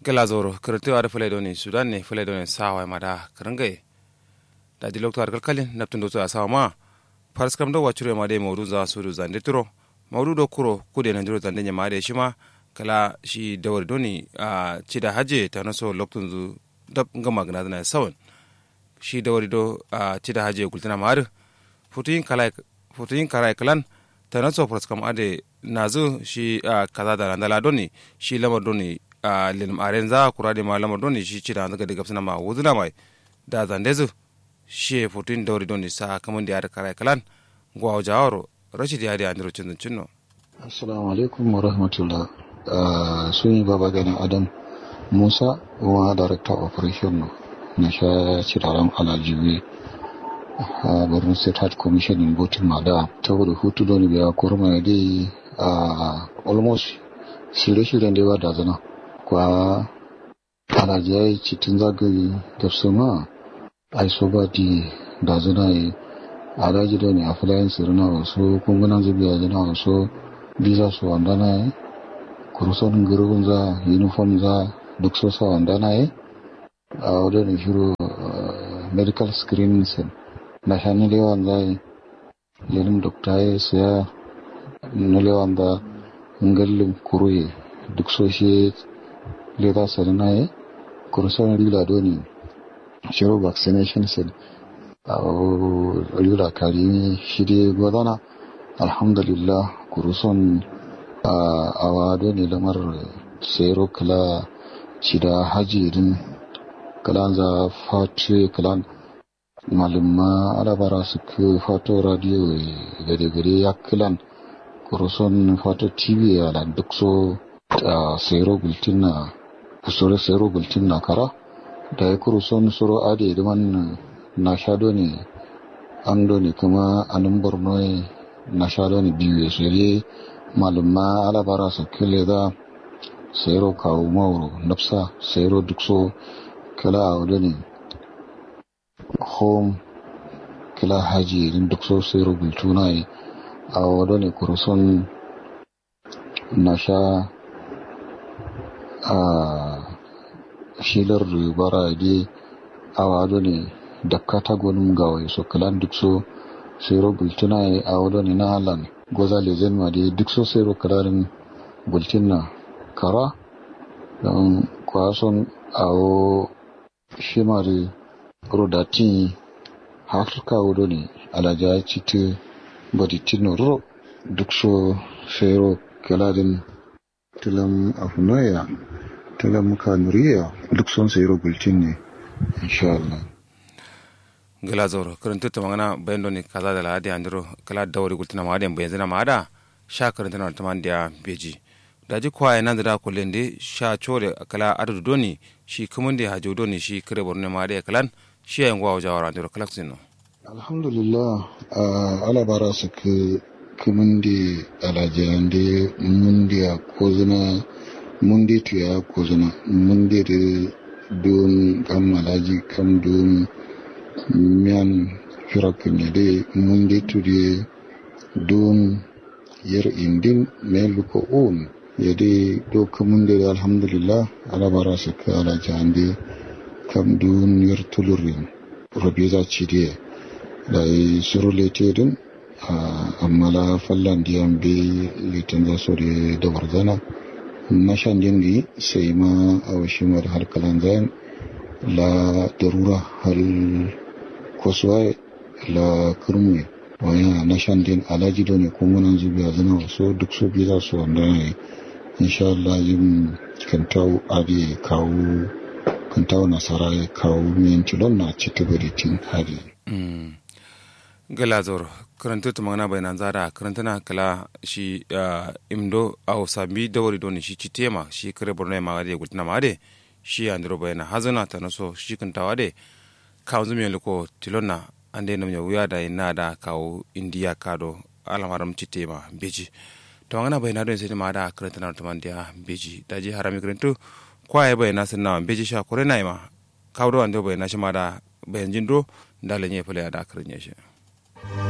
gela zoro kirti wada fulai doni sudan ne fulai doni sawa mada kiringai da di lokto arkal kalin naptun do a sawa ma faras kam do wachure ma de mawdu za su zande turo mawdu do kuro kude nan jiro zande nyama de shima kala shi dawar doni a cida haje ta naso loktun zu dab ngama gna na sawan shi dawari do a cida haje kultina mar futuyin kala futuyin kala kalan ta naso faras kam ade nazu shi kaza da nandala doni shi lamar doni a lilim aren za kura de ma lamar doni shi cida daga daga suna ma wuzuna mai da zandezu shi futuyin dawari doni sa kamun da ya kala kalan gwa jawaro rashid ya da andiro cin cinno assalamu alaikum wa rahmatullah sun yi baba gani adam musa wa director operation na sha ciraren alajibi a borno state health commission in botin mada ta wadda hutu don biya kurma ya dai a almost shirye-shiryen da yawa da zana kwa alajiyai cikin zagaye da su ma ai so ba di da zana yi alaji da ne a filayen sirina wasu kungunan zubiya zana wasu visa su wanda na yi kuruson gurbin za uniform za duk so sa wanda na yi a wadda shiru medical screening sen na sha ni lewan za yi lenin dokta ya siya na lewan da ngallin kuruye duk so shi le za su na yi kuruson rila doni shiru vaccination sen a rila karimi shi dai gwadana alhamdulillah kuruson a wado ne lamar tsero kala cida hajirin kalan za fatu kalan malumma alabara su ke fato radio gade-gade ya kalan kuruson fato tv a duk so a tsero gultin na kusuri tsero gultin na kara da ya kuruson suro ade man na shado ne an ne kuma anin borno na shado ne biyu ya shirye malumma alabara su kile da sayro kawo mauro nafsa sayro duk so kila a wadda ne home kila haji din duk so sayro bultuna yi a wadda ne kurusun na sha a shilar bara de a wadda ne da katagonin gawai so kilan duk so sayro bultuna yi a wadda ne na halan goza lezen ma dai duk sosai rokararin bulletin na kara don kwason awo shimari rodatin hafirka wudo ne alaja citi baditin ro duk so fero kalarin tilam afunoya tilam kanuriya duk son sai bulletin ne insha Allah gila zoro karanta ta magana bayan doni kaza da ladi andiro kala dawari gultina ma da bayan zina ma da sha karanta na taman da beji da ji kwaye nan da kullun de sha chore kala adadu doni shi kumun da hajo doni shi kare borne ma da kalan shi yan gwa jawara andiro kala sino alhamdulillah ala bara su ke kumun da alajiyan da mun da kozuna mun da tuya kozuna mun da don kan malaji kan don miyan firakin de mundi tudi don yer indin me luko on yede do kamunde alhamdulillah ala bara su ka ala jande kam dun yer tulurin robiza chidi da yi suru lete din amma la fallan diyan be litin da so da warzana na shan dingi sai ma a washimar harkalan zayan la darura hal kosuwa la kurmi waya na shan din alaji da ne kuma nan zubiya zana wasu duk su biyu za su wanda ne insha Allah yin kantawo adi kawo kantawo nasara ya kawo min tilon na ci ta tin hadi gala zor karanta ta magana bayanan zara karanta na kala shi imdo a sami dawari don shi ci tema shi kare borno ma da gultina ma de shi andro bayana hazana ta naso shi kantawa de kawo zumi liko tilonna ande nam ya wuya da ina da kawo indiya kado alamaram citema beji to ngana bayna do sai ma da karanta na tuman dia beji da ji harami karantu kwaye bayna sunna beji sha kore na ma kawo do ande bayna shi ma da bayan jindo da lenye fule da karnya shi